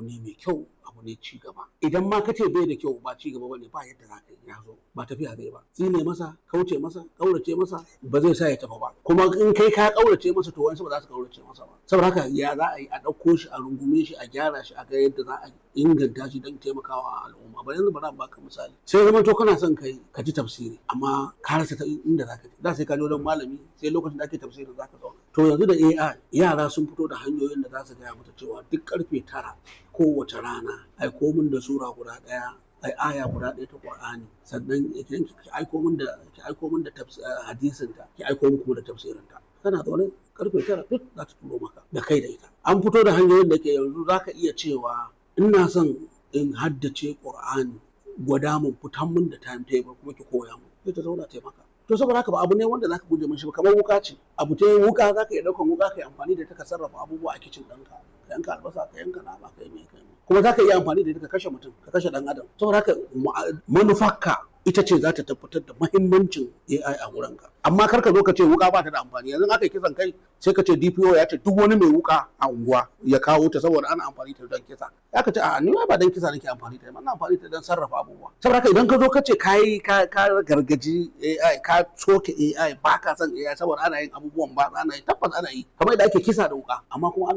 ne mai kyau abu ne ci gaba idan ma kace bai da kyau ba ci gaba bane ba yadda za ka yi ya zo ba tafiya zai ba tsine masa kauce masa kaurace masa ba zai sa ya tafi ba kuma in kai ka kaurace masa to wani ba za su kaurace masa ba saboda haka ya za a yi a ɗauko shi a rungume shi a gyara shi a ga yadda za a inganta shi don taimakawa al'umma ba yanzu bari baka misali sai zama to kana son kai ka ji tafsiri amma ka rasa ta inda za ka je da sai ka je wajen malami sai lokacin da ake tafsiri za ka zauna to yanzu da AI yara sun fito da hanyoyin da za su gaya mata cewa duk karfe tara kowace rana ai komin da sura guda ɗaya ai aya guda ɗaya ta Qur'ani sannan idan ki aiko min da ki aiko min da hadisin ta ki aiko min kuma da tafsirin ta kana zaune karfe tara duk za ta turo maka da kai da ita an fito da hanyoyin da ke yanzu za ka iya cewa ina son in haddace Qur'ani gwada mun fitan mun da time table kuma ki koya mun sai ta zauna taimaka to saboda haka ba abu ne wanda zaka guje mishi ba kamar wuka ce abu ta wuka zaka iya daukan wuka ka yi amfani da ita ka sarrafa abubuwa a kicin ɗinka ka yanka albasa ka yanka nama ka yi mai kai kuma zaka iya amfani da ita ka kashe mutum ka kashe dan adam saboda haka manufarka ita ce za ta tabbatar da mahimmancin AI a wurinka amma kar ka zo ka ce wuka ba ta da amfani yanzu aka yi kisan kai sai ka ce DPO ya ce duk wani mai wuka a unguwa ya kawo ta saboda ana amfani ta don kisa ya ka ce a ni ba don kisa nake amfani ta ina amfani ta don sarrafa abubuwa saboda haka idan ka zo ka ce ka yi ka gargaji AI ka soke AI ba ka son AI saboda ana yin abubuwan ba ana yi tabbas ana yi kamar yadda ake kisa da wuka amma kuma